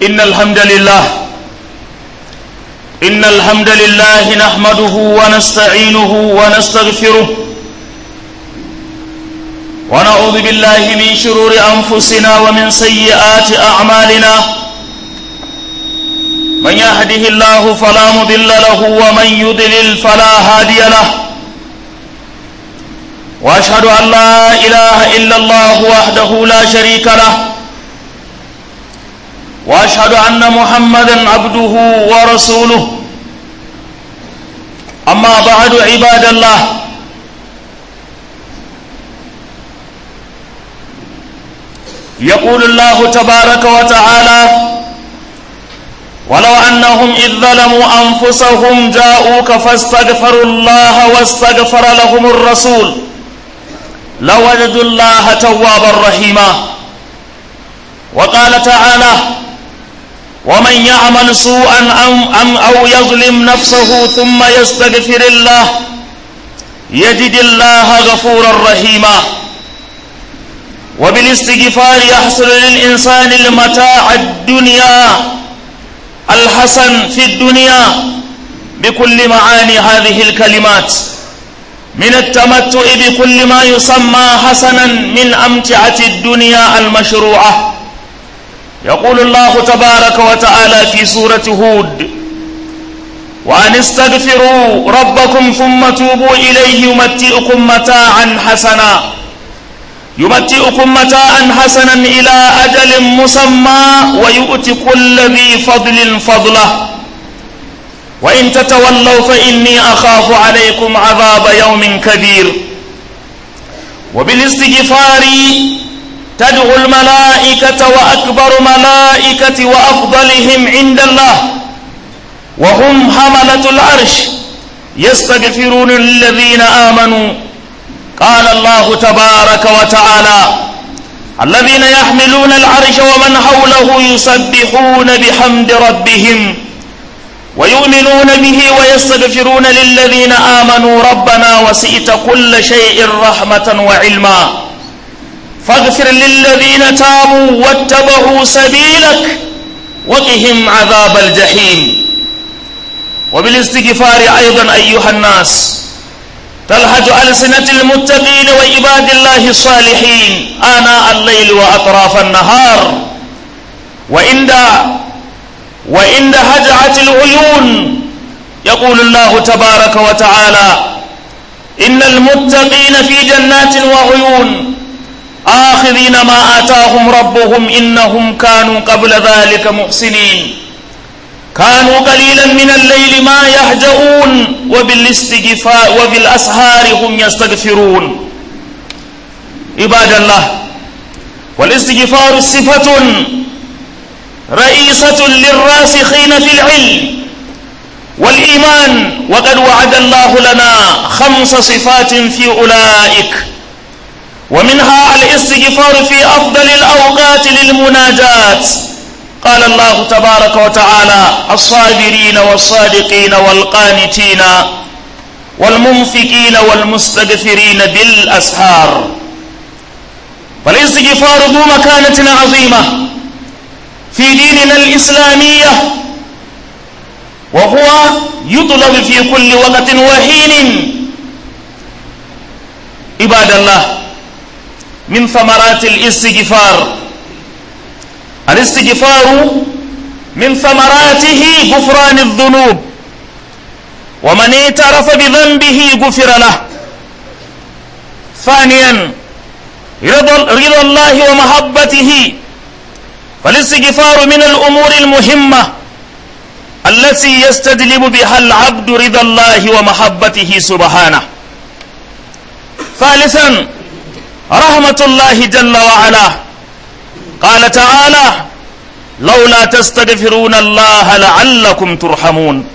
إن الحمد لله إن الحمد لله نحمده ونستعينه ونستغفره ونعوذ بالله من شرور أنفسنا ومن سيئات أعمالنا من يهده الله فلا مضل له ومن يضلل فلا هادي له واشهد ان لا اله الا الله وحده لا شريك له واشهد ان محمدا عبده ورسوله اما بعد عباد الله يقول الله تبارك وتعالى ولو أنهم إذ ظلموا أنفسهم جاءوك فاستغفروا الله واستغفر لهم الرسول لوجدوا الله توابا رحيما وقال تعالى ومن يعمل سوءا أم, أم أو يظلم نفسه ثم يستغفر الله يجد الله غفورا رحيما وبالاستغفار يحصل للإنسان المتاع الدنيا الحسن في الدنيا بكل معاني هذه الكلمات من التمتع بكل ما يسمى حسنا من أمتعة الدنيا المشروعة يقول الله تبارك وتعالى في سورة هود وأن استغفروا ربكم ثم توبوا إليه يمتئكم متاعا حسنا يمتئكم متاعا حسنا إلى أجل مسمى ويؤتي كل ذي فضل فضله وإن تتولوا فإني أخاف عليكم عذاب يوم كبير وبالاستغفار تدعو الملائكة وأكبر ملائكة وأفضلهم عند الله وهم حملة العرش يستغفرون للذين آمنوا قال الله تبارك وتعالى الذين يحملون العرش ومن حوله يسبحون بحمد ربهم ويؤمنون به ويستغفرون للذين آمنوا ربنا وسئت كل شيء رحمة وعلما فاغفر للذين تابوا واتبعوا سبيلك وقهم عذاب الجحيم وبالاستغفار أيضا أيها الناس تلهج ألسنة المتقين وعباد الله الصالحين آناء الليل وأطراف النهار وعند وعند هجعة العيون يقول الله تبارك وتعالى إن المتقين في جنات وعيون آخذين ما آتاهم ربهم إنهم كانوا قبل ذلك محسنين كانوا قليلا من الليل ما يهجؤون وبالاستغفار وبالأسهار هم يستغفرون عباد الله والاستغفار صفة رئيسة للراسخين في العلم والإيمان وقد وعد الله لنا خمس صفات في أولئك ومنها الاستغفار في أفضل الأوقات للمناجات قال الله تبارك وتعالى الصابرين والصادقين والقانتين والمنفقين والمستغفرين بالأسحار فالاستغفار ذو مكانة عظيمة في ديننا الإسلامية وهو يطلب في كل وقت وحين عباد الله من ثمرات الاستغفار الاستغفار من ثمراته غفران الذنوب ومن اعترف بذنبه غفر له ثانيا رضا الله ومحبته فالاستغفار من الأمور المهمة التي يستجلب بها العبد رضا الله ومحبته سبحانه ثالثا رحمة الله جل وعلا قال تعالى لولا تستغفرون الله لعلكم ترحمون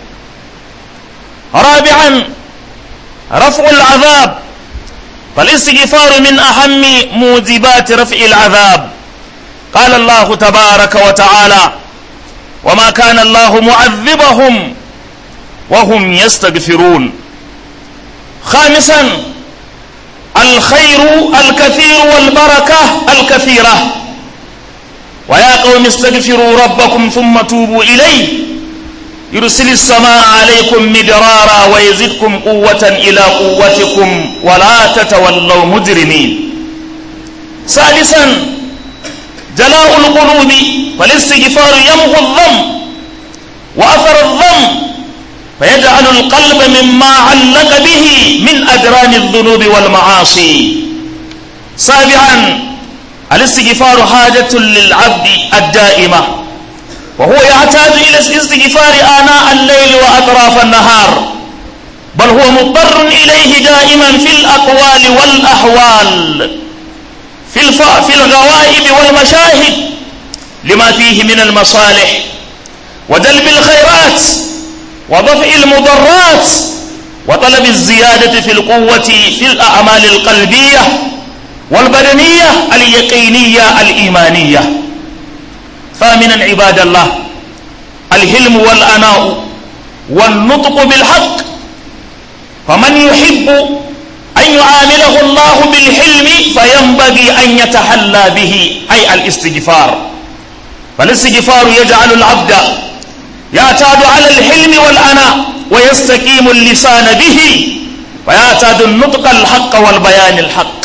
رابعا رفع العذاب فالاستغفار من أهم موجبات رفع العذاب قال الله تبارك وتعالى وما كان الله معذبهم وهم يستغفرون خامسا الخير الكثير والبركة الكثيرة ويا قوم استغفروا ربكم ثم توبوا إليه يرسل السماء عليكم مدرارا ويزدكم قوة إلى قوتكم ولا تتولوا مجرمين سادسا جلاء القلوب فالاستغفار يمحو الذنب وأثر الذنب فيجعل القلب مما علق به من أدران الذنوب والمعاصي سابعا الاستغفار حاجة للعبد الدائمة وهو يحتاج إلى الاستغفار آناء الليل وأطراف النهار بل هو مضطر إليه دائما في الأقوال والأحوال في, الف... في الغوائب والمشاهد لما فيه من المصالح وجلب الخيرات ودفع المضرات وطلب الزيادة في القوة في الأعمال القلبية والبدنية اليقينية الإيمانية ثامنا عباد الله الهلم والأناء والنطق بالحق فمن يحب أن يعامله الله بالحلم فينبغي أن يتحلى به أي الاستغفار فالاستغفار يجعل العبد يعتاد على الحلم والأناء ويستقيم اللسان به ويعتاد النطق الحق والبيان الحق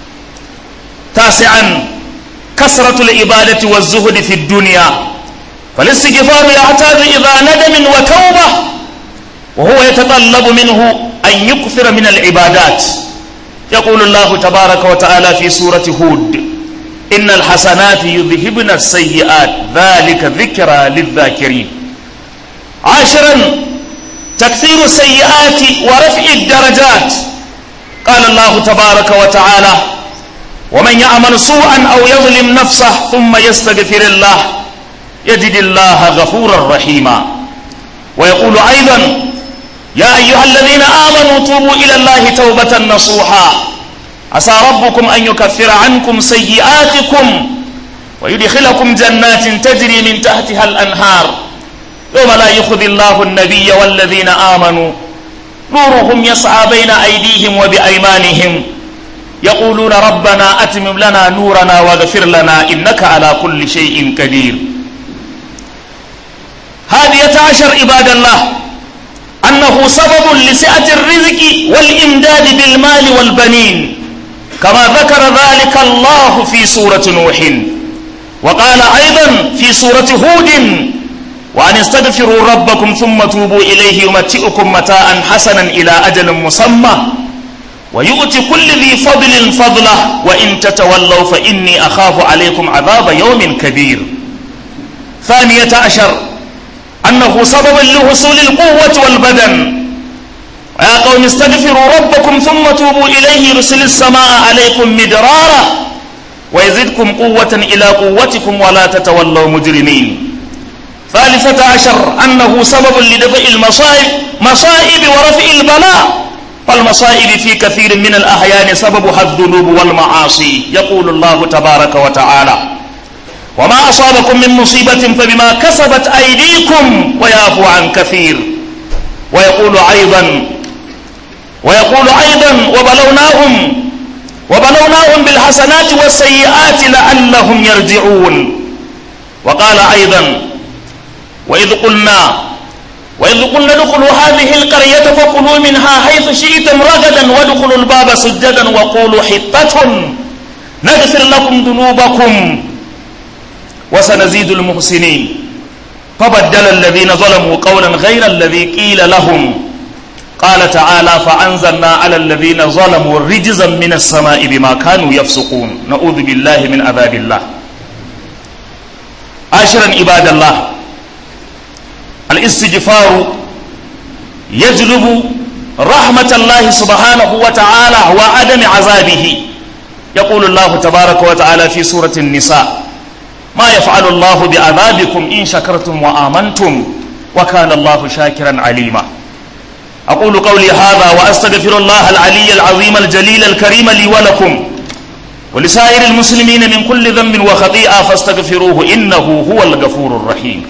تاسعا كثرة العبادة والزهد في الدنيا فالاستغفار يحتاج إلى ندم وتوبة وهو يتطلب منه أن يكثر من العبادات يقول الله تبارك وتعالى في سورة هود إن الحسنات يذهبن السيئات ذلك ذكرى للذاكرين عاشرا تكثير السيئات ورفع الدرجات قال الله تبارك وتعالى ومن يعمل سوءا أو يظلم نفسه ثم يستغفر الله يجد الله غفورا رحيما ويقول أيضا يا أيها الذين آمنوا توبوا إلى الله توبة نصوحا عسى ربكم أن يكفر عنكم سيئاتكم ويدخلكم جنات تجري من تحتها الأنهار يوم لا يخذ الله النبي والذين آمنوا نورهم يسعى بين أيديهم وبأيمانهم يقولون ربنا أتمم لنا نورنا واغفر لنا إنك على كل شيء قدير هادية عشر عباد الله أنه سبب لسعة الرزق والإمداد بالمال والبنين كما ذكر ذلك الله في سورة نوح وقال أيضا في سورة هود وأن استغفروا ربكم ثم توبوا إليه يمتئكم متاعا حسنا إلى أجل مسمى ويؤتي كل ذي فضل فضله وإن تتولوا فإني أخاف عليكم عذاب يوم كبير ثانية عشر أنه سبب لحصول القوة والبدن ويا قوم استغفروا ربكم ثم توبوا إليه يرسل السماء عليكم مدرارا ويزدكم قوة إلى قوتكم ولا تتولوا مجرمين ثالثة عشر أنه سبب لدفع المصائب مصائب ورفع البلاء فالمصائب في كثير من الأحيان سببها الذنوب والمعاصي يقول الله تبارك وتعالى وما أصابكم من مصيبة فبما كسبت أيديكم ويعفو عن كثير ويقول أيضا ويقول أيضا وبلوناهم وبلوناهم بالحسنات والسيئات لعلهم يرجعون وقال أيضا وإذ قلنا وإذ قلنا ادخلوا هذه القرية فكلوا منها حيث شئتم رغدا وادخلوا الباب سجدا وقولوا حطة نغفر لكم ذنوبكم وسنزيد المحسنين فبدل الذين ظلموا قولا غير الذي قيل لهم قال تعالى فأنزلنا على الذين ظلموا رجزا من السماء بما كانوا يفسقون نعوذ بالله من عذاب الله عاشرا عباد الله الاستغفار يجلب رحمة الله سبحانه وتعالى وعدم عذابه يقول الله تبارك وتعالى في سورة النساء ما يفعل الله بعذابكم إن شكرتم وآمنتم وكان الله شاكرا عليما أقول قولي هذا وأستغفر الله العلي العظيم الجليل الكريم لي ولكم ولسائر المسلمين من كل ذنب وخطيئة فاستغفروه إنه هو الغفور الرحيم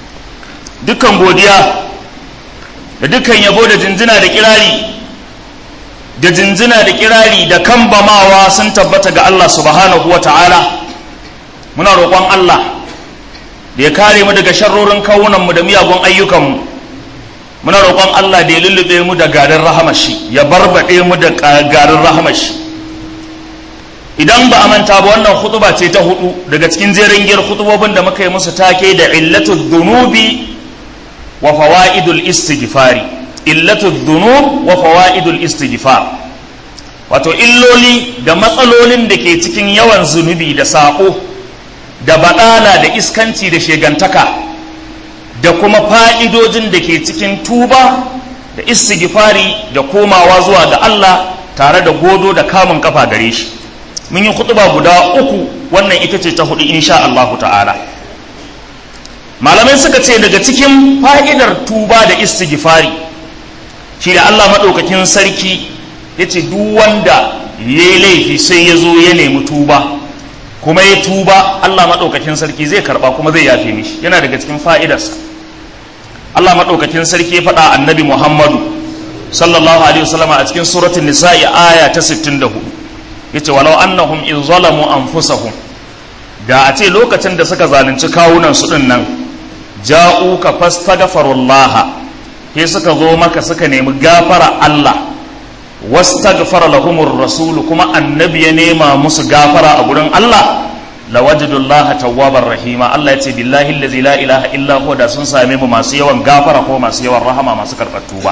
dukkan godiya da dukkan yabo da jinjina da kirari da jinjina da kirari da kambamawa sun tabbata ga Allah subhanahu wa ta'ala muna roƙon Allah da ya kare mu daga sharrorin kawunanmu da miyagun ayyukanmu muna roƙon Allah da ya lullube mu da garin rahamashi ya barbaɗe mu da garin rahamashi idan ba a manta ba wannan hutuba ce ta hudu daga cikin jerin giyar hutubobin da muka yi musu take da illatul dhunubi wa fawaidul istighfari illatul dhunub wa fawaidul istighfar wato illoli da matsalolin da ke cikin yawan zunubi da saƙo da baɗala da iskanci da shegantaka da kuma fa'idojin da ke cikin tuba da istighfari da komawa zuwa ga Allah tare da godo da kamun kafa gare shi mun yi kutuba guda uku wannan ita ce ta hudu insha Allahu ta'ala malamai suka ce daga cikin fa'idar tuba da istighfari shi da Allah maɗaukakin sarki ya ce duk wanda ya yi laifi sai ya zo ya nemi tuba kuma ya tuba Allah maɗaukakin sarki zai karɓa kuma zai yafe mishi yana daga cikin fa'idarsa Allah maɗaukakin sarki ya faɗa annabi Muhammadu sallallahu alaihi wasallama a cikin suratul nisa'i aya ta 64 yace walau annahum in zalamu anfusahum da a ce lokacin da suka zalunci kawunan su din nan ja'uka fastaghfirullah ke suka zo maka suka nemi gafara Allah wastaghfara lahumur rasul kuma annabi ya nema musu gafara a gurin Allah lawajidullaha tawwabar rahima Allah ya ce billahi allazi la ilaha illa huwa da sun same mu masu yawan gafara ko masu yawan rahama masu karɓar tuba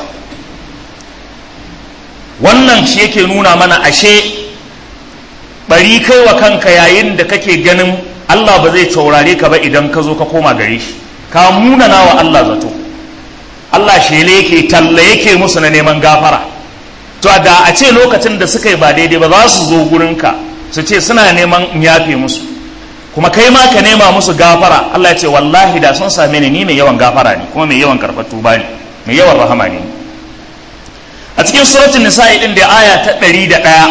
wannan shi yake nuna mana ashe bari kai wa kanka yayin da kake ganin Allah ba zai taurare ka ba idan ka zo ka koma gare shi ka munana wa Allah zato Allah shele yake talla yake musu na neman gafara to da a ce lokacin da suka yi ba daidai ba za su zo gurinka su ce suna neman in yafe musu kuma kai ma ka nema musu gafara Allah ya ce wallahi da sun same ni ni mai yawan gafara ne kuma mai yawan karɓar tuba ne mai yawan rahama ne a cikin suratul nisa'i din da aya ta ɗari da ɗaya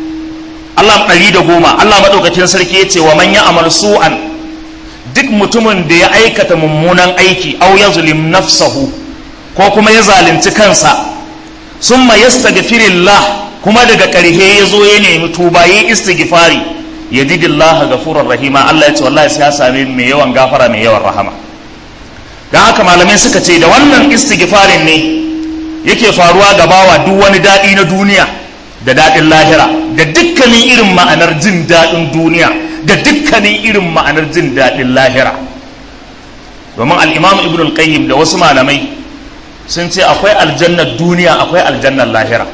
Allah ɗari da goma Allah maɗaukakin sarki ya ce wa man ya'mal su'an duk mutumin da ya aikata mummunan aiki aw yazlim nafsahu ko kuma ya zalunci kansa summa yastaghfirillah kuma daga ƙarshe ya zo ya nemi tuba yi istighfari yajidillah ghafurur rahima Allah ya ce wallahi sai ya same mai yawan gafara mai yawan rahama dan haka malamai suka ce da wannan istighfarin ne yake faruwa ga bawa duk wani daɗi na duniya da daɗin lahira da dukkanin irin ma'anar jin daɗin duniya da dukkanin irin ma'anar jin daɗin lahira domin al'imam ibn al-qayyim da wasu malamai sun ce akwai aljannar duniya akwai aljannar lahira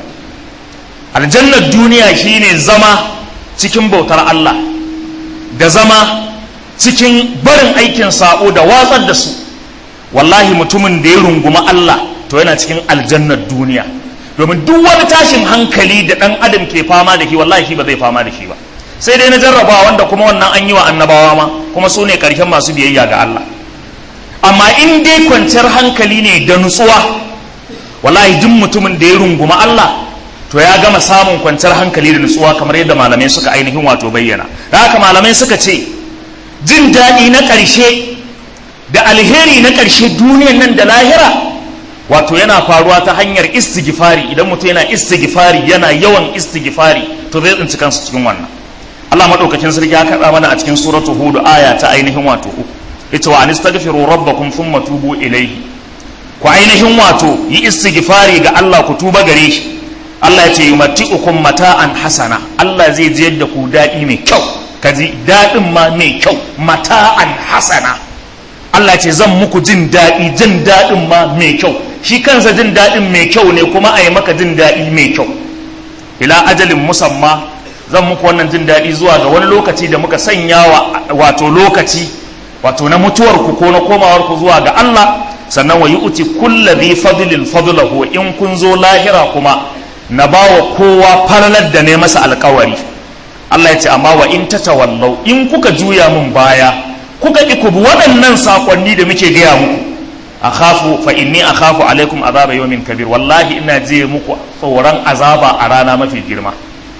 aljannar duniya shine zama cikin bautar Allah da zama cikin barin aikin sa'o da watsar da su wallahi mutumin da ya runguma Allah to yana cikin aljannar duniya domin duk wani tashin hankali da ɗan adam ke fama da shi wallahi shi ba zai fama da shi ba sai dai na jarrabawa wanda kuma wannan an yi wa annabawa ma kuma su ne ƙarshen masu biyayya ga Allah amma in dai kwanciyar hankali ne da nutsuwa wallahi duk mutumin da ya runguma Allah to ya gama samun kwanciyar hankali da nutsuwa kamar yadda malamai suka ainihin wato bayyana da haka malamai suka ce jin daɗi na ƙarshe da alheri na ƙarshe duniyan nan da lahira wato yana faruwa ta hanyar istighfari idan mutum yana istighfari yana yawan istighfari to zai tsinci kansa cikin wannan Allah madaukakin sarki ya kaɗa mana a cikin suratu hud aya ta ainihin wato uku yace wa anistaghfiru rabbakum thumma tubu ilayhi ku ainihin wato yi istighfari ga Allah ku tuba gare shi Allah ya ce yumatti'ukum mata'an hasana Allah zai jiyar da ku daɗi mai kyau kaji daɗin ma mai kyau mata'an hasana Allah ce zan muku jin daɗi jin daɗin ma mai kyau shi kansa jin daɗin mai kyau ne kuma a yi maka jin daɗi mai kyau ila ajalin musamma zan muku wannan jin daɗi zuwa ga wani lokaci da muka sanya wa wato lokaci wato na mutuwarku ko na komawarku zuwa ga Allah sannan wa yu'ti kulli dhi fadlin fadlahu in kun zo lahira kuma na bawa kowa falalar da ne masa alkawari Allah ya ce amma wa in tatawallau in kuka juya mun baya kuka ki ku bi waɗannan sakonni da muke gaya muku akhafu fa inni akhafu alaikum azaba yawmin kabir wallahi ina je muku tsoron azaba a rana mafi girma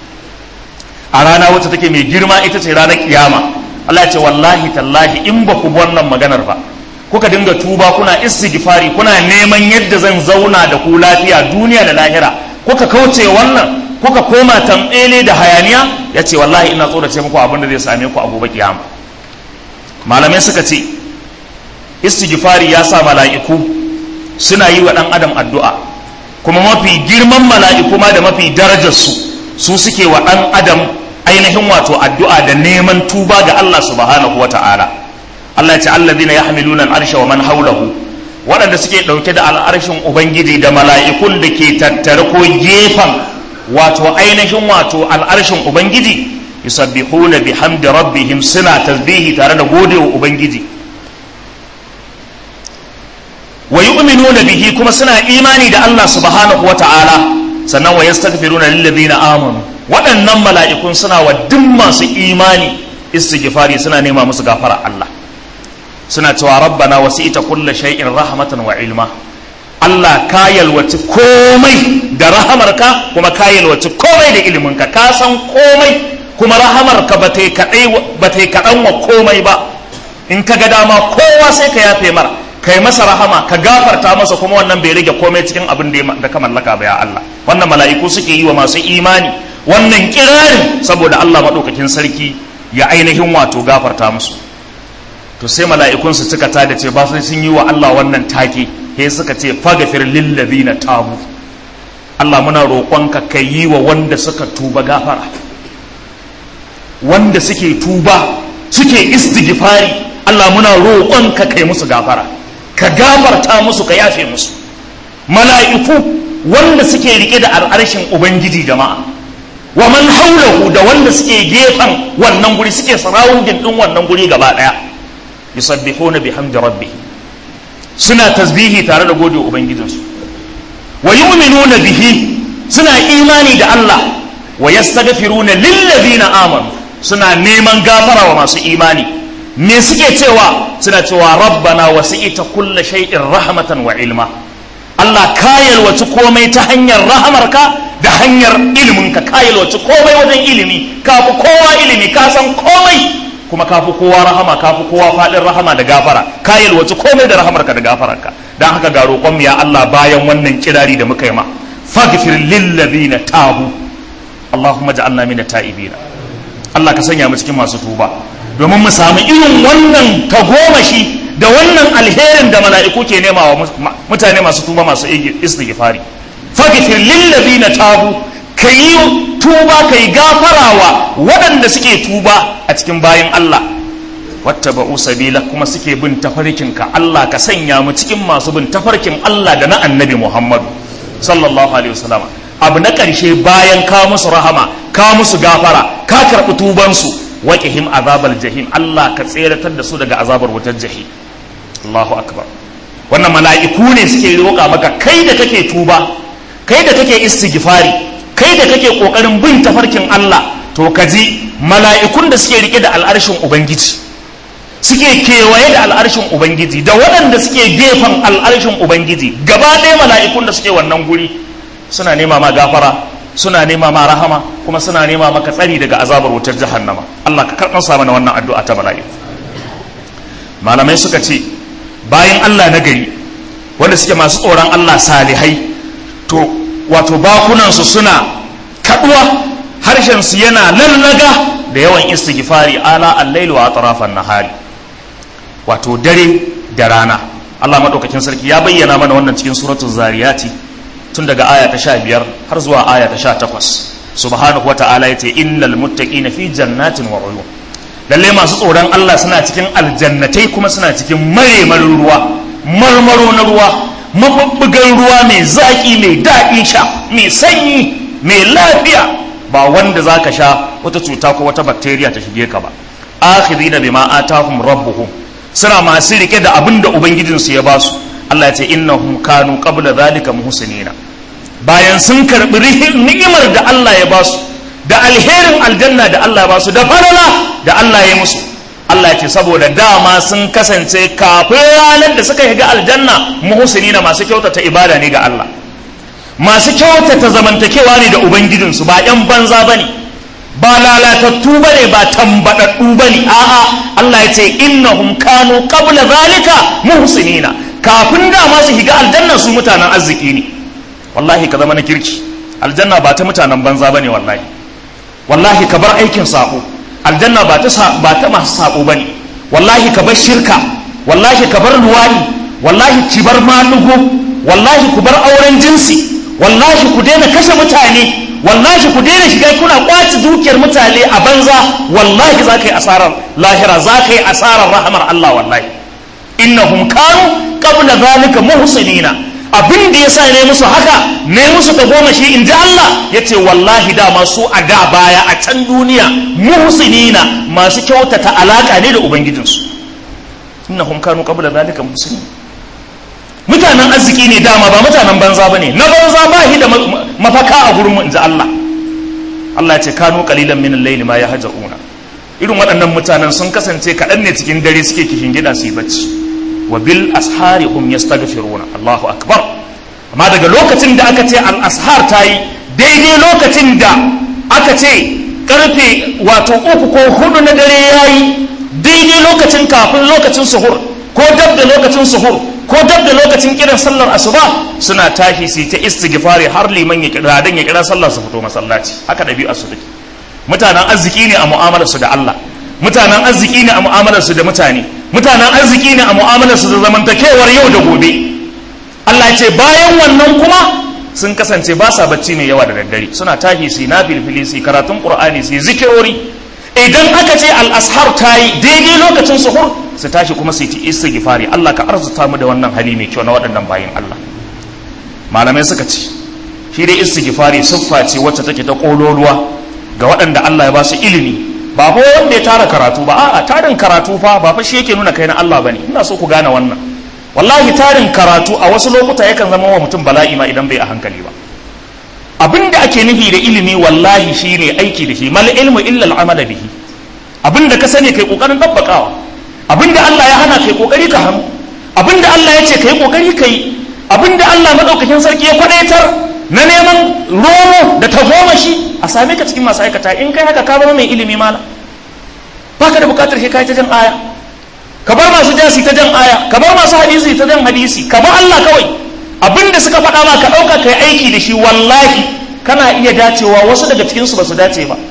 a rana wacce take mai girma ita ce ranar kiyama Allah ya ce wallahi tallahi in ba ku wannan maganar ba kuka dinga tuba kuna istighfari kuna neman yadda zan zauna da ku lafiya duniya da lahira kuka kauce wannan kuka koma tambele da hayaniya ya ce wallahi ina tsorace muku abin da zai same ku a gobe kiyama malamai suka ce istighfari ya sa mala'iku suna yi wa ɗan adam addu'a kuma mafi girman mala'iku ma da mafi darajarsu su suke wa ɗan adam ainihin wato addu'a da neman tuba ga Allah subhanahu wa ta'ala Allah ya ce allazina yahmiluna al'arsha wa man haulahu waɗanda suke ɗauke da al'arshin ubangiji da mala'ikun da ke tattare ko gefen wato ainihin wato al'arshin ubangiji yusabbihuna bihamdi rabbihim suna tasbihi tare da godewa ubangiji wa yu'minuna bihi kuma suna imani da Allah subhanahu wa ta'ala sannan wa yastaghfiruna lil ladina amanu waɗannan mala'ikun suna wa duk masu imani istighfari suna nema musu gafara Allah suna cewa rabbana wasi'ta kulli shay'in rahmatan wa ilma Allah ka yalwaci komai da rahamarka kuma ka yalwaci komai da iliminka ka san komai kuma rahamarka ba ta yi kaɗan wa komai ba in ka ga dama kowa sai ka yafe mara kai masa rahama ka gafarta masa kuma wannan bai rage komai cikin abin da ka mallaka ba ya Allah wannan mala'iku suke yi wa masu imani wannan kirarin saboda Allah maɗaukakin sarki ya ainihin wato gafarta musu to sai mala'ikun su cika ta da ce ba sai sun yi wa Allah wannan take he suka ce fagafir lillazina tabu Allah muna roƙonka ka yi wa wanda suka tuba gafara wanda suke tuba suke istighfari Allah muna roƙonka kai musu gafara ka gafarta musu ka yafe musu mala'iku wanda suke rike da al'arshin ubangiji jama'a wa man haulahu da wanda suke gefen wannan guri suke sarawundin din wannan guri gaba daya yusabbihuna bihamdi rabbih suna tasbihi tare da gode ubangijinsu wa yu'minuna bihi suna imani da Allah wa yastaghfiruna lillazina amanu suna neman gafara wa masu imani me suke cewa suna cewa rabbana wasi'ita kulla shay'in rahmatan wa ilma Allah ka yalwaci komai ta hanyar rahamarka da hanyar iliminka ka yalwaci komai wajen ilimi ka fi kowa ilimi ka san komai kuma ka fi kowa rahama ka fi kowa faɗin rahama da gafara ka yalwaci komai da rahamarka da gafararka don haka ga roƙon ya Allah bayan wannan kirari da muka yi ma faghfir lil ladina tabu Allahumma ja'alna min ta'ibina Allah ka sanya mu cikin masu tuba domin mu samu irin wannan tagomashi da wannan alherin da mala'iku ke nema wa mutane masu tuba masu istighfari faghfir lil ladina tabu kayi tuba kai gafarawa waɗanda suke tuba a cikin bayan Allah wattaba'u sabila kuma suke bin tafarkinka Allah ka sanya mu cikin masu bin tafarkin Allah da na annabi Muhammadu sallallahu alaihi wasallam abu na ƙarshe bayan ka musu rahama ka musu gafara ka karɓi tubansu waƙihim azabar jahim Allah ka tseratar da su daga azabar wutar jahim Allahu akbar wannan mala'iku ne suke roƙa maka kai da kake tuba kai da kake istighfari kai da kake ƙoƙarin bin tafarkin Allah to ka ji mala'ikun da suke rike da al'arshin ubangiji suke kewaye da al'arshin ubangiji da waɗanda suke gefen al'arshin ubangiji gaba ɗaya mala'ikun da suke wannan guri suna nema ma gafara suna nema ma rahama kuma suna nema maka tsari daga azabar wutar jahannama Allah ka karɓar sa mana wannan addu'a ta bala'i malamai suka ce bayan Allah na gari wanda suke masu tsoron Allah salihai to wato bakunansu suna kaduwa harshen su yana lallaga da yawan istighfari ala al-lail wa atrafan nahari wato dare da rana Allah madaukakin sarki ya bayyana mana wannan cikin suratul zariyati tun daga aya ta sha biyar har zuwa aya ta sha takwas subhanahu wa ta'ala ya ce innal muttaqina fi jannatin wa uyun lalle masu tsoron Allah suna cikin aljannatai kuma suna cikin maremarin ruwa marmaro na ruwa mabubbugan ruwa mai zaki mai daɗi sha mai sanyi mai lafiya ba wanda zaka sha wata cuta ko wata bakteriya ta shige ka ba akhidina bima atahum rabbuhum suna masu rike da abin da ubangijinsu ya basu Allah ya ce innahum kanu qabla zalika muhsinina bayan sun karbi ni'imar da Allah ya basu da alherin aljanna da Allah ya basu da falala da Allah ya musu Allah ya ce saboda dama sun kasance kafin ranar da suka shiga aljanna muhsinina masu kyautata ibada ne ga Allah masu kyautata zamantakewa ne da ubangijinsu ba yan banza bane ba lalatattu bane ba tambadaddu bane a'a Allah ya ce innahum kanu qabla zalika muhsinina kafin da ma su shiga aljanna su mutanen arziki ne wallahi ka zama na kirki aljanna ba ta mutanen banza bane wallahi wallahi ka bar aikin sako aljanna ba ta ba ta masu sako bane wallahi ka bar shirka wallahi ka bar luwadi wallahi ki bar malugo wallahi ku bar auren jinsi wallahi ku daina kashe mutane wallahi ku daina shiga kuna kwaci dukiyar mutane a banza wallahi za ka yi asarar lahira za ka yi asarar rahamar Allah wallahi innahum kanu qabla zalika muhsinina abin da yasa ne musu haka ne musu ta goma shi in ji Allah ya ce wallahi dama su a da baya a can duniya muhsinina masu kyautata alaka ne da ubangijinsu innahum kanu qabla zalika muhsinina mutanen arziki ne dama ba mutanen banza ba ne na banza ba shi da mafaka a gurin mu inji Allah Allah ya ce kanu qalilan min al-layli ma yahjauna irin waɗannan mutanen sun kasance kaɗan ne cikin dare suke kishin gida su yi bacci wa bil ashari hum yastaghfiruna Allahu akbar amma daga lokacin da aka ce al ashar tayi daidai lokacin da aka ce karfe wato uku ko hudu na dare yayi daidai lokacin kafin lokacin suhur ko dab da lokacin suhur ko dab da lokacin kiran sallar asuba suna tashi su ta istighfari har liman ya kira dan ya kira sallar su fito masallaci haka dabi'a su take mutanen arziki ne a mu'amalar su da Allah mutanen arziki ne a mu'amalar su da mutane mutanen arziki ne a mu'amalar su da zamantakewar yau da gobe Allah ya ce bayan wannan kuma sun kasance ba sa bacci mai yawa da daddare suna tashi su na filfili su karatun qur'ani su zikirori idan aka ce al-ashar tayi daidai lokacin suhur su tashi kuma su yi istighfari Allah ka arzuta mu da wannan hali mai kyau na waɗannan bayin Allah malamai suka ce shi dai istighfari siffa ce wacce take ta kololuwa ga waɗanda Allah ya ba su ilimi ba ko wanda ya tara karatu ba a'a tarin karatu fa ba fa shi yake nuna kai na Allah bane ina so ku gane wannan wallahi tarin karatu a wasu lokuta yakan zama wa mutum bala'i ma idan bai a hankali ba abinda ake nufi da ilimi wallahi shine aiki da shi mal ilmu illa al amala bihi abinda ka sani kai kokarin dabbakawa abinda Allah ya hana kai kokari ka hannu abinda Allah ya ce kai kokari kai abinda Allah madaukakin sarki ya kwadaitar na neman romo da tagomashi a same ka cikin masu aikata in kai haka ka zama mai ilimi mala baka da bukatar sai kai ta jan aya ka bar masu jasi ta jan aya ka bar masu hadisi ta jan hadisi ka bar Allah kawai abinda suka faɗa ma ka ɗauka kai aiki da shi wallahi kana iya dacewa wasu daga cikinsu ba su dace ba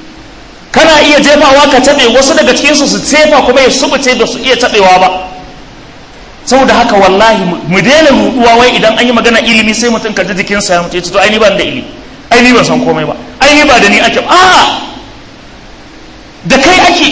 kana iya jefawa ka taɓe wasu daga cikinsu su tsefa kuma ya subuce ba su iya taɓewa ba saboda haka wallahi mu daina ruɗuwa wai idan an yi magana ilimi sai mutum ka ji jikinsa ya mutu ya ce to ai ni ban da ilimi ai ni ban san komai ba ai ni ba da ni ake a da kai ake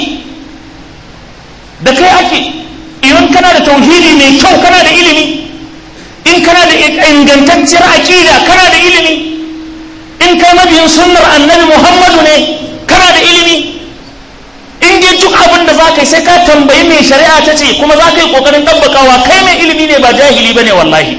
da kai ake idan kana da tauhidi mai kyau kana da ilimi in kana da ingantacciyar aƙida kana da ilimi in kai mabiyin sunnar annabi muhammadu ne kana da ilimi in dai duk abin da za ka yi sai ka tambayi mai shari'a ta ce kuma za ka yi ƙoƙarin ɗabbakawa kai mai ilimi ne ba jahili ba ne wallahi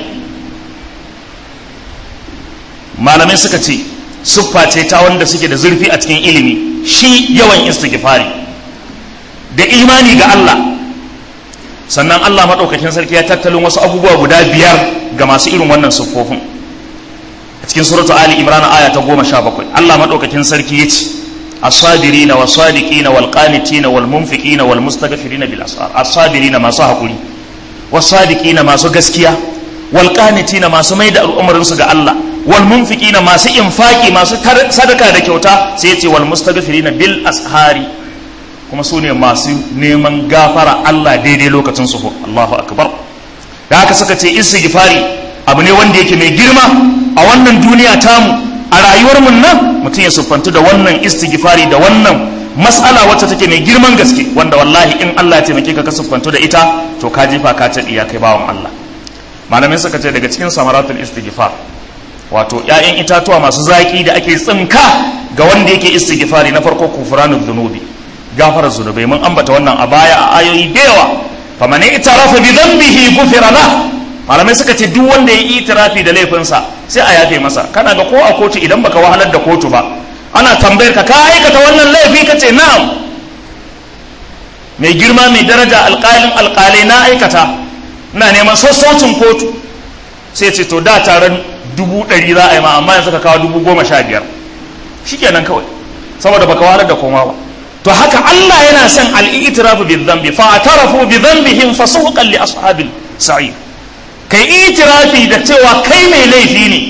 malamai suka ce siffa ce ta wanda suke da zurfi a cikin ilimi shi yawan istighfari da imani ga Allah sannan Allah maɗaukakin sarki ya tattalin wasu abubuwa guda biyar ga masu irin wannan siffofin a cikin suratu ali imran aya ta goma sha bakwai Allah maɗaukakin sarki ya ce الصابرين والصادقين والقانتين والمنفقين والمستغفرين بالاسرار الصابرين masu hakuri والصادقين masu gaskiya والقانتين masu maida al'amarin su ga Allah والمنفقين masu infaki masu sadaka da kyauta sai yace والمستغفرين bil ashari kuma su ne masu neman gafara Allah daidai lokacin su Allahu akbar da haka suka ce istighfari abu ne wanda yake mai girma a wannan duniya tamu a rayuwar mun nan mutum ya siffantu da wannan istighfari da wannan mas'ala wacce take mai girman gaske wanda wallahi in Allah ya taimake ka ka siffantu da ita to ka jefa ka ta iya kai bawan Allah malamai suka ce daga cikin samaratul istighfar wato ƴaƴan itatuwa masu zaki da ake tsinka ga wanda yake istighfari na farko kufranul dhunubi gafara zunubai mun ambata wannan a baya a ayoyi da yawa faman itarafa bi dhanbihi ghufira lahu malamai suka ce duk wanda ya yi itirafi da laifinsa sai a yafe masa kana ga ko a kotu idan baka wahalar da kotu ba ana tambayar ka ka aikata wannan laifi ka ce na'am mai girma mai daraja alƙalin alƙalai na aikata ina neman sassaucin kotu sai ce to da taron dubu ɗari za a yi ma amma yanzu ka kawo dubu goma sha biyar shikenan kawai saboda baka wahalar da koma ba to haka Allah yana son al-i'tirafu bi dhanbi fa atarafu bi dhanbihim fasuqan li ashabil sa'ir kai itirafi da cewa kai mai laifi ne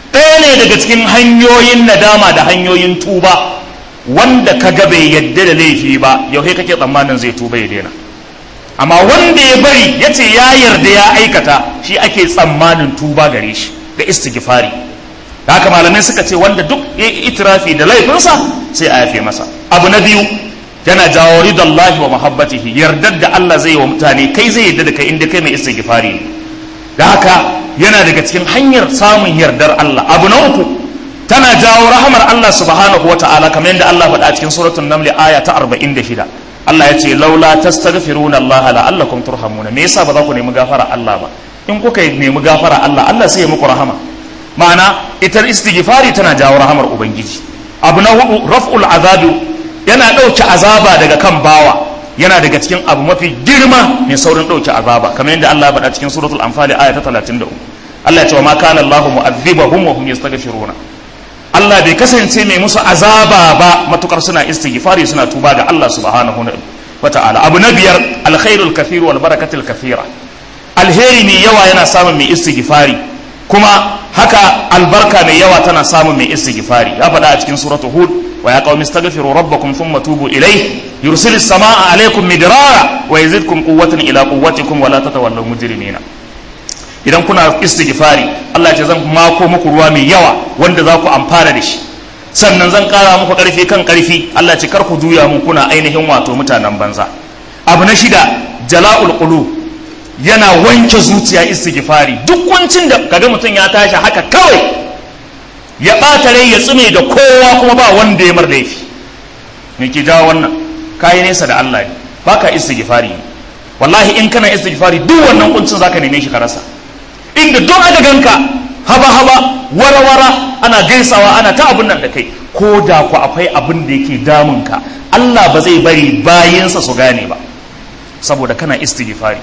ɗaya ne daga cikin hanyoyin nadama da hanyoyin tuba wanda ka ga bai yadda da laifi ba yau kake tsammanin zai tuba ya daina amma wanda ya bari ya ce ya yarda ya aikata shi ake tsammanin tuba gare shi da istighfari da haka malamai suka ce wanda duk ya yi itirafi da laifinsa sai a yafe masa abu na biyu yana jawo ridallahi wa muhabbatihi yardar da Allah zai wa mutane kai zai yarda da kai inda kai mai istighfari ne da haka yana daga cikin hanyar samun yardar Allah abu na uku tana jawo rahamar Allah subhanahu wa ta'ala kamar yadda Allah faɗa a cikin suratul naml aya ta 46 Allah ya ce laula tastaghfiruna Allah la'allakum turhamuna me yasa ba za ku nemi gafara Allah ba in kuka nemi gafara Allah Allah sai ya muku rahama ma'ana ita istighfari tana jawo rahamar ubangiji abu na hudu raf'ul azabi yana ɗauke azaba daga kan bawa yana daga cikin abu mafi girma mai saurin ɗauke azaba kamar yadda Allah ya faɗa cikin suratul anfal aya ta 33 Allah ya ce wa ma kana Allahu mu'adhibahum wa hum yastaghfiruna Allah bai kasance mai musu azaba ba matukar suna istighfari suna tuba ga Allah subhanahu wa ta'ala abu na biyar alkhairul kathir wal barakatul kathira alheri mai yawa yana samun mai istighfari kuma haka albarka mai yawa tana samun mai istighfari ya faɗa a cikin suratu hud wa ya qaumi astaghfiru rabbakum thumma tubu ilayhi yursilis samaa alaykum midrara wa yazidkum quwwatan ila quwwatikum wa la tatawallaw mujrimina idan kuna istighfari Allah ce zan mako muku ruwa mai yawa wanda za ku amfana da shi sannan zan kara muku karfi kan karfi Allah ce kar ku juya mu kuna ainihin wato mutanen banza abu na shida jala'ul qulub yana wanke zuciya istighfari duk wancin da kaga mutum ya tashi haka kawai ya ɓata rai ya tsime da kowa kuma ba wanda ya mar laifi me ke jawo wannan kayi nesa da Allah ne baka istighfari wallahi in kana istighfari duk wannan kuncin zaka neme shi ka rasa inda duk aka ganka haba haba wara wara ana gaisawa ana ta abun nan da kai ko da ku akwai abin da yake damun ka Allah ba zai bari bayinsa su gane ba saboda kana istighfari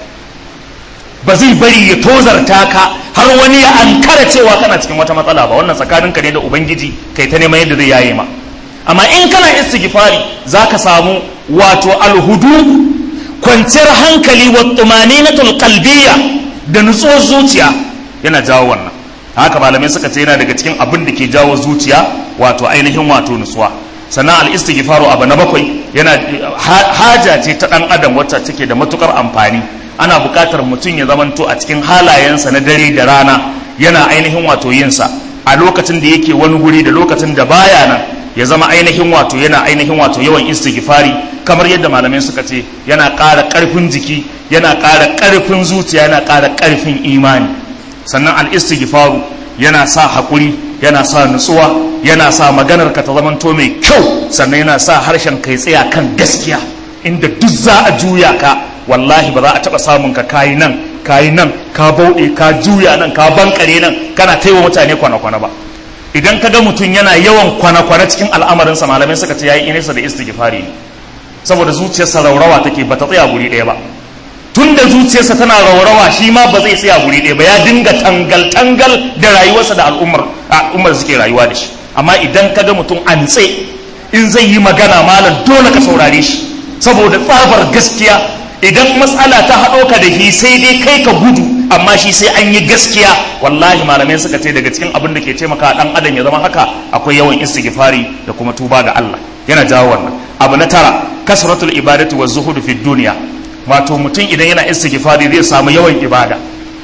ba zai bari ya tozarta ka har wani ya ankara cewa kana cikin wata matsala ba wannan tsakaninka ne da ubangiji kai ta neman yadda zai yaye ma amma in kana istighfari zaka samu wato alhudu kwanciyar hankali wa tumaninatul qalbiyya da nutsuwar zuciya yana jawo wannan haka malamai suka ce yana daga cikin abin da ke jawo zuciya wato ainihin wato nutsuwa sannan al-istighfaru abu na bakwai yana haja ce ta dan adam wacce take da matukar amfani ana buƙatar mutum ya zamanto a cikin halayensa na dare da rana yana ainihin wato yinsa a lokacin da yake wani guri da lokacin da baya nan ya zama ainihin wato yana ainihin wato yawan istighfari kamar yadda malamai suka ce yana ƙara ƙarfin jiki yana ƙara ƙarfin zuciya yana ƙara ƙarfin imani sannan al-istighfaru yana sa haƙuri yana sa nutsuwa yana sa maganar ka ta zamanto mai kyau sannan yana sa harshen kai tsaya kan gaskiya inda duk za a juya ka wallahi ba za a taɓa samun ka kayi nan kayi nan ka bauɗe ka juya nan ka bankare nan kana taiwa mutane kwana-kwana ba idan ka ga mutum yana yawan kwana-kwana cikin al'amarinsa malamai suka ce yayi inisa da istighfari ne saboda zuciyarsa raurawa take bata tsaya guri ɗaya ba tun da zuciyarsa tana raurawa shi ma ba zai tsaya guri ɗaya ba ya dinga tangal-tangal da rayuwarsa da al'ummar al'ummar suke rayuwa da shi amma idan ka ga mutum an tse in zai yi magana malam dole ka saurare shi saboda tsabar gaskiya idan matsala ta haɗo ka da shi sai dai kai ka gudu amma shi sai an yi gaskiya wallahi malamai suka ce daga cikin abin da ke taimaka dan adam ya zama haka akwai yawan istighfari da kuma tuba ga Allah yana jawo wannan abu na tara kasratul ibadati wa zuhudu fi dunya wato mutum idan yana istighfari zai samu yawan ibada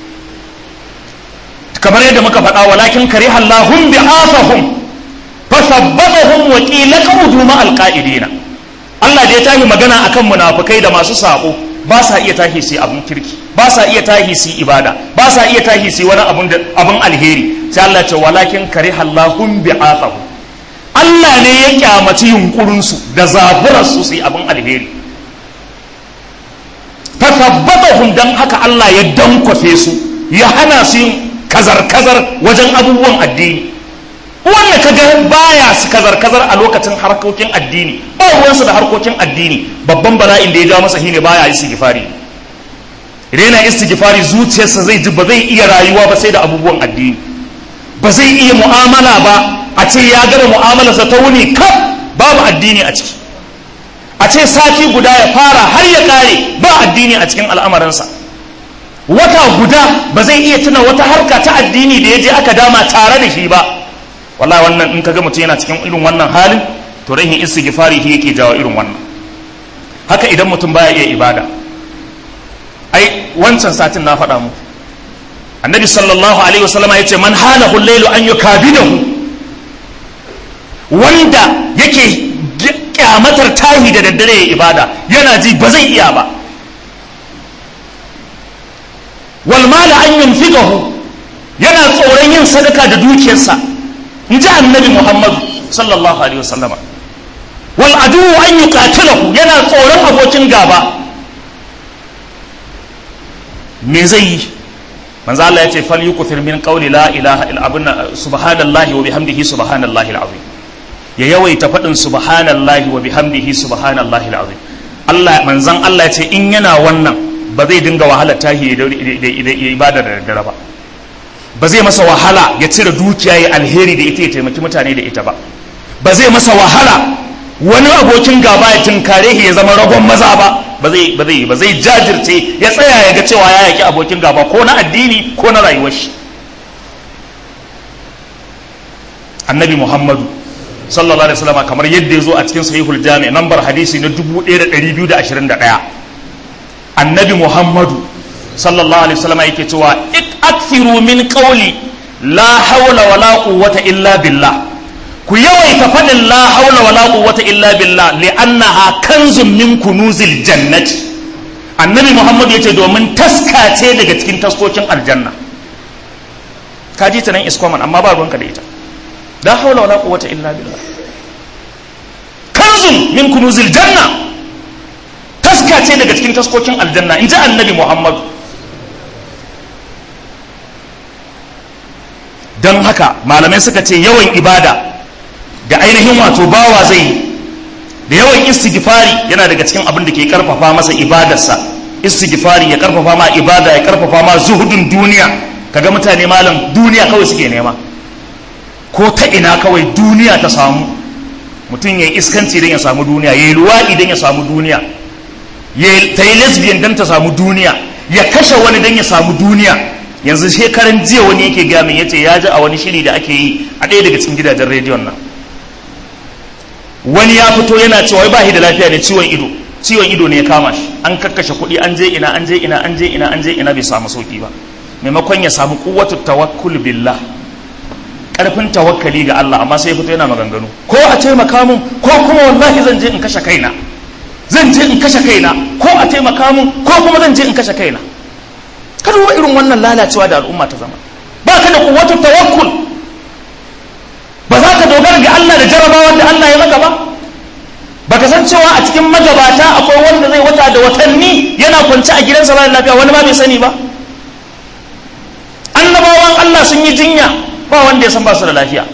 kamar yadda muka faɗa walakin kariha Allahum bi'afahum fasabbatahum wa qila qawdu ma alqa'idina Allah da ya tashi magana akan munafukai da masu sako ba sa iya tashi su abun kirki ba sa iya tashi su ibada ba sa iya tashi su wani abun abun alheri sai Allah ce walakin karihallahum bi'athahu Allah ne ya kyamaci yunkurin su da zaburar su su abun alheri fasabbatahum dan haka Allah ya dankwafe su ya hana su yin kazar-kazar wajen abubuwan addini wanda ka ga baya su kazar-kazar a lokacin harkokin addini ba ruwansa da harkokin addini babban bala'in da ya ja masa shine baya istighfari idan yana istighfari zuciyarsa zai ji ba zai iya rayuwa ba sai da abubuwan addini ba zai iya mu'amala ba a ce ya gama mu'amalarsa ta wuni kaf babu addini a ciki a ce sati guda ya fara har ya kare ba addini a cikin al'amarinsa wata guda ba zai iya tuna wata harka ta addini da ya je aka dama tare da shi ba wallahi wannan in kaga mutum yana cikin irin wannan halin to rahin istighfari shi yake jawo irin wannan haka idan mutum baya iya ibada ai wancan satin na faɗa muku annabi sallallahu alaihi wasallam ya ce man halahu lailu an yukabidahu wanda yake kyamatar tahi da daddare ya ibada yana ji ba zai iya ba wal mala an yunfiqahu yana tsoron yin sadaka da dukiyarsa in ji annabi muhammadu sallallahu alaihi wasallama wal adu an yuqatilahu yana tsoron abokin gaba me zai yi manzo Allah ya ce fal yukthir min qawli la ilaha illa abunna subhanallahi wa bihamdihi subhanallahi alazim ya yawaita faɗin subhanallahi wa bihamdihi subhanallahi alazim Allah manzon Allah ya ce in yana wannan ba zai dinga wahala tahi da ibada da daddare ba ba zai masa wahala ya cire dukiya ya alheri da ita ya taimaki mutane da ita ba ba zai masa wahala wani abokin gaba ya tunkare shi ya zama ragon maza ba ba zai ba zai ba zai jajirce ya tsaya ya ga cewa ya yaki abokin gaba ko na addini ko na rayuwar shi annabi muhammadu sallallahu alaihi wasallam kamar yadda ya zo a cikin sahihul jami nambar hadisi na 1221 annabi muhammadu sallallahu alaihi wasallam yake cewa akthiru min qawli la hawla wala quwwata illa billah ku yawaita faɗin la haula wala quwwata illa billah li'annaha kanzun min kunuzil jannati annabi muhammad yace domin taska ce daga cikin taskokin aljanna ka ji ta nan iskoman amma ba ruwanka da ita la haula wala quwwata illa billah kanzun min kunuzil janna taska ce daga cikin taskokin aljanna in ji annabi muhammad don haka malamai suka ce yawan ibada da ainihin wato bawa zai da yawan istighfari yana daga cikin abin da ke karfafa masa ibadarsa istighfari ya karfafa ma ibada ya karfafa ma zuhudun duniya kaga mutane malam duniya kawai suke nema ko ta ina kawai duniya ta samu mutum ya yi iskanci don ya samu duniya ya yi luwaɗi don ya samu duniya ya ta yi lesbian don ta samu duniya ya kashe wani don ya samu duniya yanzu shekaran jiya wani yake gamin ya ce ya ji a wani shiri da ake yi a ɗaya daga cikin gidajen rediyon nan wani ya fito yana cewa ba shi da lafiya ne ciwon ido ciwon ido ne ya kama shi an kakkashe kuɗi an je ina an je ina an je ina an je ina bai samu sauki ba maimakon ya samu kuwatu tawakkul billah karfin tawakkali ga Allah amma sai ya fito yana maganganu ko a taimaka mun ko kuma wallahi zan je in kashe kaina zan je in kashe kaina ko a taimaka mun ko kuma zan je in kashe kaina ka duba irin wannan lalacewa da al'umma ta zama ba ka da kuwatu tawakkul ba za ka dogara ga Allah da jarabawar da Allah ya maka ba ba ka san cewa a cikin magabata akwai wanda zai wata da watanni yana kwance a gidansa ba lafiya wani ma bai sani ba annabawan Allah sun yi jinya ba wanda ya san ba su da lafiya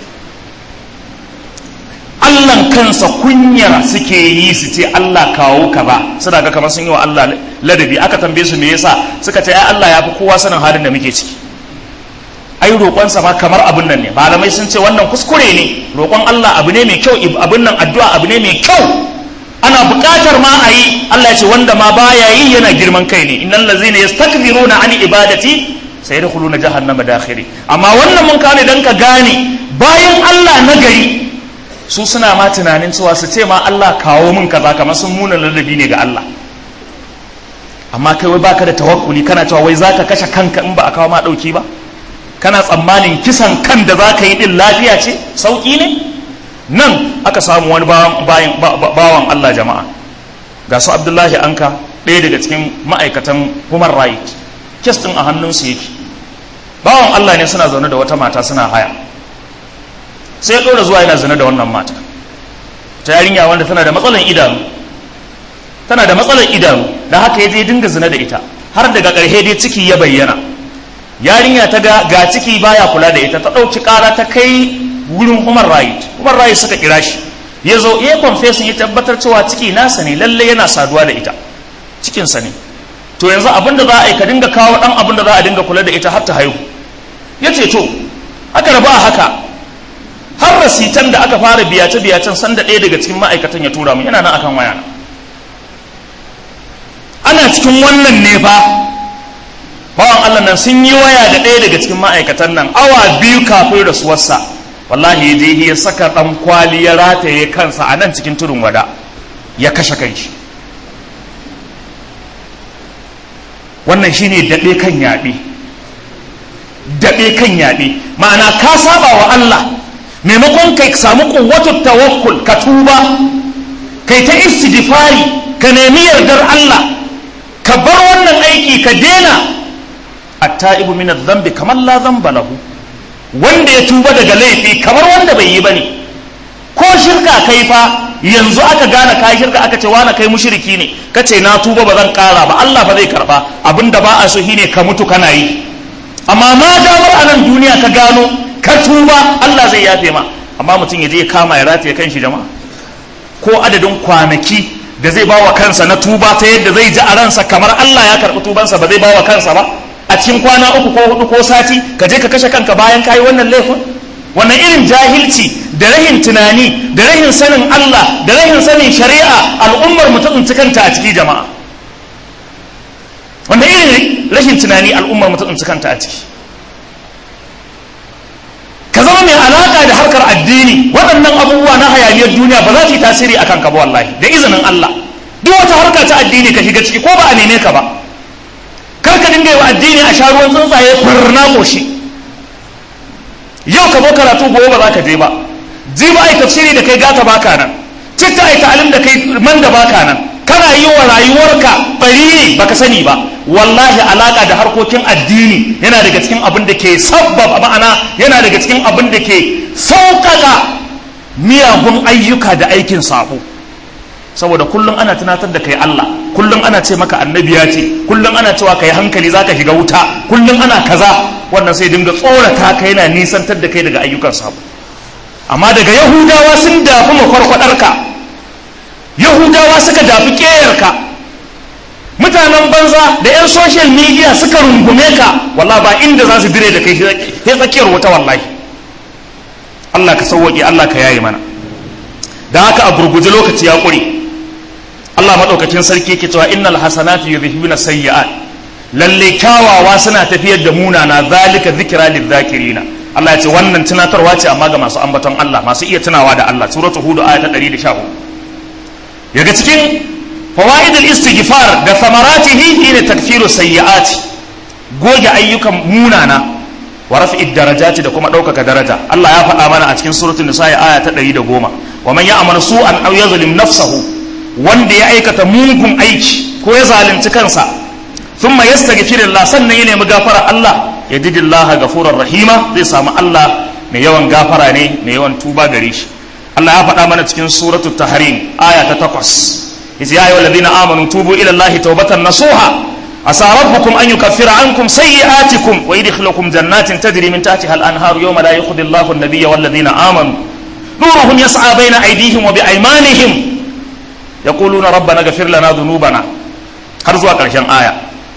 Allahn kansa kunyar suke yi su ce Allah kawo ka ba suna ga kamar sun yi wa Allah ladabi aka tambaye su me yasa suka ce ai Allah ya fi kowa sanin halin da muke ciki ai roƙonsa ma kamar abin nan ne malamai sun ce wannan kuskure ne roƙon Allah abu ne mai kyau abin nan addu'a abu ne mai kyau ana buƙatar ma a yi Allah ya ce wanda ma baya yi yana girman kai ne innal ladzina yastakbiruna an ibadati sayadkhuluna jahannama dakhiri amma wannan mun kane dan ka gane bayan Allah na gari su suna ma tunanin cewa su ce ma Allah kawo min kaza kamar sun muna ladabi ne ga Allah amma kai wai baka da tawakkuli kana cewa wai zaka kashe kanka in ba a kawo ma dauki ba kana tsammanin kisan kan da za ka yi ɗin lafiya ce sauƙi ne nan aka samu wani bawan Allah jama'a ga su abdullahi anka ɗaya daga cikin ma'aikatan human right kes ɗin a hannunsu yake bawan Allah ne suna zaune da wata mata suna haya sai ya ɗora zuwa yana zina da wannan mata ta yarinya wanda tana da matsalar idanu tana da matsalar idanu da haka ya je dinga zina da ita har daga ƙarshe dai ciki ya bayyana yarinya ta ga ga ciki baya kula da ita ta ɗauki ƙara ta kai wurin human right human right suka kira shi ya zo ya confession ya tabbatar cewa ciki nasa ne lalle yana saduwa da ita cikinsa ne to yanzu abin da za a yi ka dinga kawo ɗan abin da za a dinga kula da ita har ta haihu ya ce to aka rabu a haka har rasitan da aka fara biyace biyacen sanda ɗaya daga cikin ma'aikatan ya tura mu yana nan akan waya ana cikin wannan ne fa bawan Allah nan sun yi waya da ɗaya daga cikin ma'aikatan nan awa biyu kafin rasuwarsa wallahi ya je ya saka dan kwali ya rataye kansa a nan cikin tudun wada ya kashe kanshi wannan shine daɗe kan yaɓe daɗe kan yaɓe ma'ana ka saba wa Allah maimakon kai samu kuwatu tawakkul ka tuba kai ta istighfari ka nemi yardar Allah ka bar wannan aiki ka dena at-ta'ibu min adh-dhanbi kamar la dhanba lahu wanda ya tuba daga laifi kamar wanda bai yi bane ko shirka kai fa yanzu aka gane kai shirka aka ce wani kai mushriki ne kace na tuba ba zan kara ba Allah ba zai karba abinda ba a so shine ka mutu kana yi amma ma damar a nan duniya ka gano ka tuba Allah zai yafe ma amma mutum ya je ya kama ya rataye kanshi jama'a ko adadin kwanaki da zai bawa kansa na tuba ta yadda zai ji a ransa kamar Allah ya karɓi tubansa ba zai bawa kansa ba a cikin kwana uku ko hudu ko sati ka je ka kashe kanka bayan kayi wannan laifin wannan irin jahilci da rahin tunani da rahin sanin Allah da rahin sanin shari'a al'ummar mu ta tsinci kanta a ciki jama'a wannan irin rashin tunani al'ummar mu ta tsinci kanta a ciki ka zama mai alaka da harkar addini waɗannan abubuwa na hayaniyar duniya ba za su yi tasiri akan ka ba wallahi da izinin Allah duk wata harka ta addini ka shiga ciki ko ba a neme ka ba kar ka dinga yi wa addini a sha ruwan tsuntsaye furna koshi yau ka zo karatu gobe ba za ka je ba ji ba ai tafsiri da kai gata baka nan citta ai ta'alim da kai man da baka nan kana yi wa rayuwarka bari ne baka sani ba wallahi alaka da harkokin addini yana daga cikin abin da ke sabbaba ma'ana yana daga cikin abin da ke sauƙaƙa miyagun ayyuka da aikin sabo saboda kullum ana tunatar da kai Allah kullum ana ce maka annabi ya ce kullum ana cewa kai hankali zaka shiga wuta kullum ana kaza wannan sai dinga tsorata ka yana nisantar da kai daga ayyukan sabo amma daga yahudawa sun dafi makwarkwadarka yahudawa suka dafi ƙeyarka mutanen banza da 'yan social media suka rungume ka wallah ba inda za su dire da kai sai tsakiyar wuta wallahi Allah ka sauwaƙe Allah ka yaye mana da haka a gurguje lokaci ya ƙure Allah maɗaukakin sarki ke cewa innal hasanatu yudhibuna sayyi'at lalle kyawawa suna tafiyar da munana zalika zikra lidh-dhakirina Allah ya ce wannan tunatarwa ce amma ga masu ambaton Allah masu iya tunawa da Allah suratul hud aya ta 114 daga cikin fawaid al-istighfar da samaratihi shine takfiru sayyi'at goge ayyukan munana wa raf'i darajati da kuma ɗaukaka daraja Allah ya faɗa mana a cikin suratul nisa aya ta 110 wa man ya'mal su'an aw yazlim nafsahu wanda ya aikata mugun aiki ko ya zalunci kansa thumma yastaghfirullah sannan ya nemi gafara Allah yajidillah gafurar rahima zai samu Allah mai yawan gafara ne mai yawan tuba gare shi Allah ya faɗa mana cikin suratul tahrim aya ta 8 yace ya ayyuhal ladina amanu tubu ila Allah tawbatan nasuha asa rabbukum an yukaffira ankum sayyi'atikum wa yudkhilukum jannatin tajri min tahtiha al-anhar yawma la yukhdi Allahu an-nabiyya wal ladina amanu nuruhum yas'a bayna aydihim wa biaymanihim yaquluna rabbana ighfir lana dhunubana har zuwa ƙarshen aya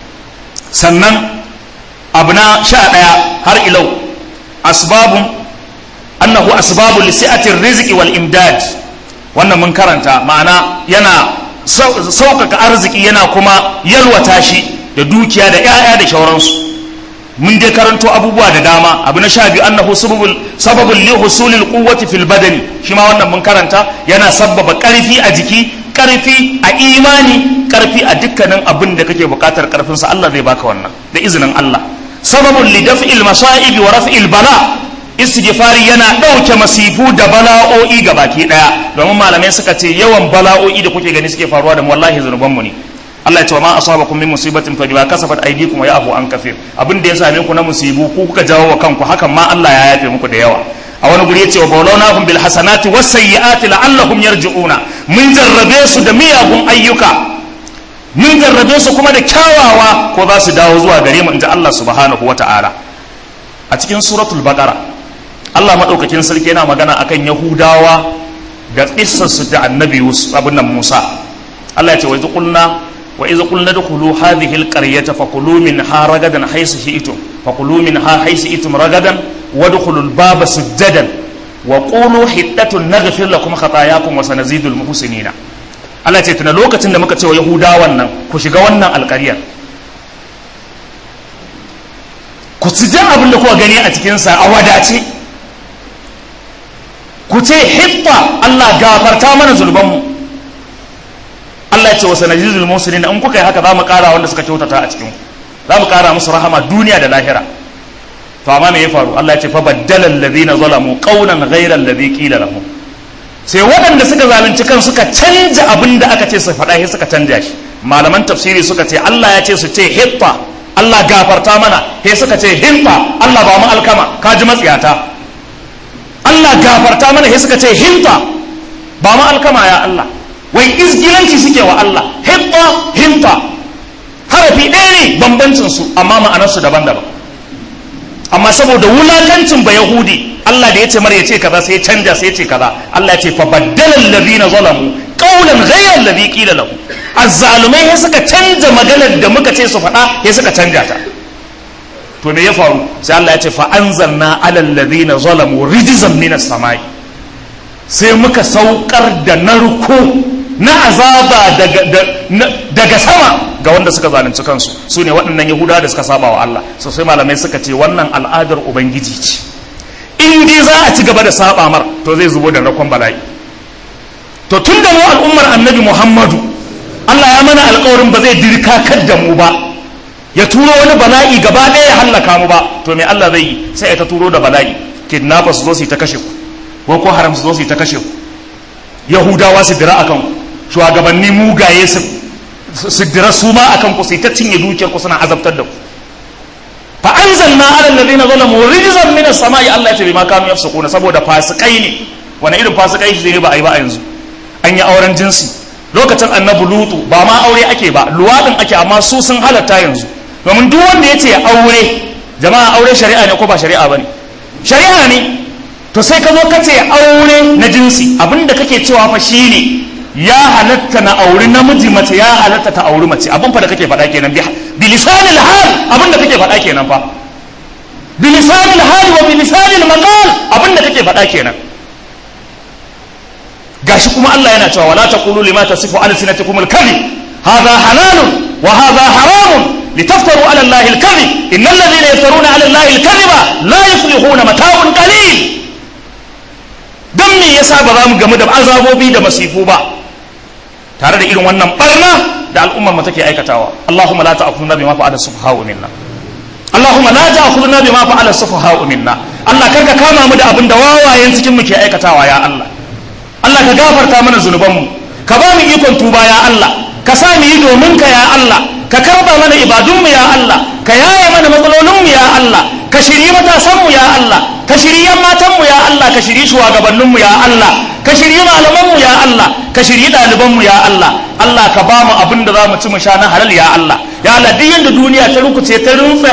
sannan abu na sha ɗaya har ilau asbabun annahu asbabu lisi'atir rizqi wal imdad wannan mun karanta ma'ana yana sauƙaƙa arziki yana kuma yalwata shi da dukiya da 'ya'ya da shauransu mun dai karanto abubuwa da dama abu na sha biyu annahu sababul sababul li husulil quwwati fil badani shi ma wannan mun karanta yana sabbaba ƙarfi a jiki ƙarfi a imani ƙarfi a dukkanin abin da kake buƙatar ƙarfin sa Allah zai baka wannan da izinin Allah sababul li daf'il masa'ib wa raf'il bala istighfari yana ɗauke masifu da bala'o'i ga baki ɗaya domin malamai suka ce yawan bala'o'i da kuke gani suke faruwa da mu wallahi zunubanmu ne Allah ya ce wa ma asabakum min musibatin fa bima kasabat aydikum wa ya'fu an kafir abin da ya same ku na musibu ku kuka jawo wa kanku hakan ma Allah ya yafe muku da yawa a wani guri yace wa bawlawnahum bil hasanati was sayyiati la'allahum yarji'una mun jarrabe su da miyagun ayyuka mun jarrabe su kuma da kyawawa ko za su dawo zuwa gare mu inji Allah subhanahu wata'ala a cikin suratul baqara Allah madaukakin sarki yana magana akan yahudawa da kissarsu da annabi abin nan Musa Allah ya ce wa idh qulna wa idh qulna dkhulu hadhihi alqaryata fakulu minha ragadan haythu shi'tum fakulu minha haythu shi'tum ragadan wadkhulu albaba sujadan wa qulu hiddatun naghfir lakum khatayakum wa sanazidul muhsinina Allah ya ce tuna lokacin da muka ce wa yahudawan nan ku shiga wannan alƙaryar ku ci abin da kuka gani a cikinsa a wadace ku ce hitta Allah gafarta mana zunubanmu Allah ya ce wa sanajizul muslimin in kuka yi haka za mu kara wanda suka kyautata a cikin za mu kara musu rahama duniya da lahira to amma me ya faru Allah ya ce fa baddala alladhina zalamu qawlan ghayra alladhi qila lahum sai waɗanda suka zalunci kan suka canja abin da aka ce su faɗa sai suka canja shi malaman tafsiri suka ce Allah ya ce su ce hitta Allah gafarta mana sai suka ce hinta Allah ba mu alkama ka ji matsiyata Allah gafarta mana sai suka ce hinta ba mu alkama ya Allah wai izgilanci suke wa Allah hitta hinta harafi ɗaya ne bambancin su amma ma'anarsu daban-daban amma saboda wulakancin ba yahudi Allah da ya ce mara ya ce kaza sai ya canja sai ya ce kaza Allah ya ce fa baddala alladhina zalamu qawlan ghayra alladhi qila lahum azzalumai ya suka canja maganar da muka ce su faɗa ya suka canja ta to me ya faru sai Allah ya ce fa anzalna ala alladhina zalamu rijzan minas samai sai muka saukar da narko na azaba daga daga sama ga wanda suka zalunci kansu su ne waɗannan yahudawa da suka saba wa Allah so sai malamai suka ce wannan al'adar ubangiji ce in dai za a ci gaba da saba mar to zai zubo da rakon bala'i to tun da mu al'ummar annabi muhammadu Allah ya mana alkawarin ba zai dirkakar da mu ba ya turo wani bala'i gaba ɗaya ya hallaka mu ba to me Allah zai yi sai ya ta turo da bala'i kidnappers su zo su yi ta kashe ku boko haram su zo su yi ta kashe ku yahudawa su dira akan ku shugabanni mugaye su su dira su ma akan ku sai ta cinye dukiyar ku suna azabtar da ku fa anzalna ala alladhina zalamu rijzan min as-sama'i Allah ya ce bima kanu yafsukuna saboda fasikai ne wani irin fasikai shi ne ba a yi ba a yanzu an yi auren jinsi lokacin annabi lutu ba ma aure ake ba luwadin ake amma su sun halatta yanzu domin duk wanda ya ce aure jama'a aure shari'a ne ko ba shari'a bane shari'a ne to sai ka zo ka ce aure na jinsi abinda kake cewa fa shine ya halatta na auri namiji mace ya halatta ta auri mace abin fa da kake faɗa kenan bi lisanil hal abin da kake faɗa kenan fa bi lisanil hal wa bi lisanil maqal abin da kake faɗa kenan gashi kuma Allah yana cewa wala taqulu lima tasifu alsinatukum al-kadhib hadha halalun wa hadha haramun litaftaru ala allahi al-kadhib innal ladhina yaftaruna ala allahi al-kadhiba la yuflihuna mata'un qalil dan me yasa ba za mu gamu da azabobi da masifu ba tare da irin wannan barna da al'ummar mu take aikatawa Allahumma la ta'khudhna bima fa'ala sufaha'u minna Allahumma la ta'khudhna bima fa'ala sufaha'u minna Allah karka kama mu da abin da wawayen cikin mu ke aikatawa ya Allah Allah ka gafarta mana zunubanmu ka ba mu ikon tuba ya Allah ka sa mu yi domin ka ya Allah ka karba mana ibadunmu ya Allah ka yaye mana matsalolinmu ya Allah ka shiri matasanmu ya Allah ka shiri yan matanmu ya Allah ka shiri shugabanninmu ya Allah ka shiri malamanmu ya Allah ka shiri ɗalibanmu ya Allah Allah ka ba mu abin da za mu ci mu sha na halal ya Allah ya Allah duk yanda duniya ta rukuce ta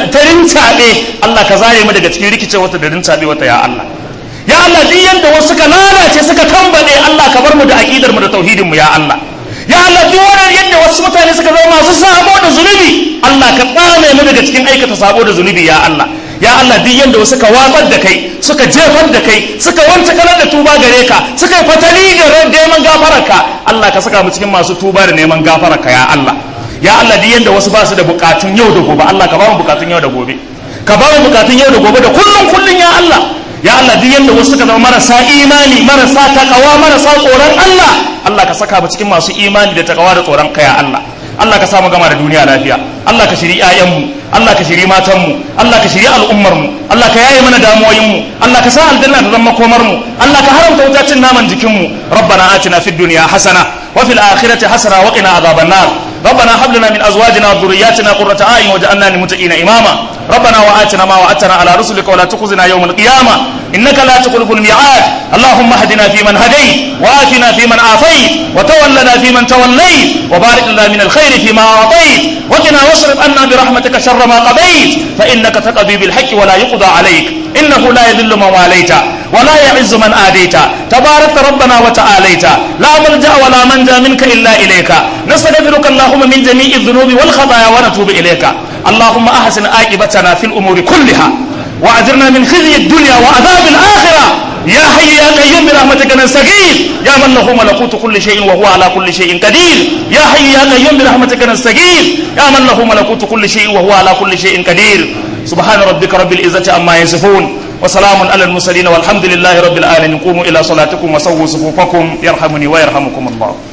rincaɓe Allah ka zare mu daga cikin rikice wata da rincaɓe wata ya Allah ya Allah duk yanda wasu suka lalace suka tambade Allah ka bar mu da aqidar mu da tauhidin mu ya Allah ya Allah duk wani yadda wasu mutane suka zama masu sabo da zunubi Allah ka tsame mu daga cikin aikata sabo da zunubi ya Allah ya Allah duk yanda wasu suka watsar da kai suka jefar da kai suka wanta kalar da tuba gare ka suka yi fatali da neman gafararka Allah ka saka mu cikin masu tuba da neman gafararka ya Allah ya Allah duk yanda wasu ba su da bukatun yau da gobe Allah ka ba mu bukatun yau da gobe ka ba mu bukatun yau da gobe da kullun kullun ya Allah ya Allah duk yanda wasu suka zama marasa imani marasa takawa marasa tsoron Allah Allah ka saka mu cikin masu imani da takawa da tsoron ka ya Allah Allah ka samu gama da duniya lafiya Allah ka shiri ƴaƴanmu Allah ka shiri matanmu Allah ka shiri al'ummarmu Allah ka yaye mana damuwoyinmu Allah ka sa aljanna ta zama komarmu Allah ka haramta wuta cin naman jikinmu rabbana atina fid dunya hasana wa fil akhirati hasana wa qina adhaban nar ربنا هب لنا من ازواجنا وذرياتنا قرة اعين واجعلنا للمتقين اماما ربنا واتنا ما وعدتنا على رسلك ولا تخزنا يوم القيامه انك لا تخلف الميعاد اللهم اهدنا فيمن هديت واتنا فيمن عافيت وتولنا فيمن توليت وبارك لنا من الخير فيما اعطيت وقنا واصرف عنا برحمتك شر ما قضيت فانك تقضي بالحق ولا يقضى عليك انه لا يذل من واليت ولا يعز من آديت تبارك ربنا وتعاليت لا ملجأ ولا منجا منك إلا إليك نستغفرك اللهم من جميع الذنوب والخطايا ونتوب إليك اللهم أحسن عاقبتنا في الأمور كلها وأجرنا من خزي الدنيا وعذاب الآخرة يا حي يا قيوم برحمتك نستغيث يا من له ملكوت كل شيء وهو على كل شيء قدير يا حي يا قيوم برحمتك نستغيث يا من له ملكوت كل شيء وهو على كل شيء قدير سبحان ربك رب العزة عما يصفون وسلام على المرسلين والحمد لله رب العالمين قوموا إلى صلاتكم وسووا صفوفكم يرحمني ويرحمكم الله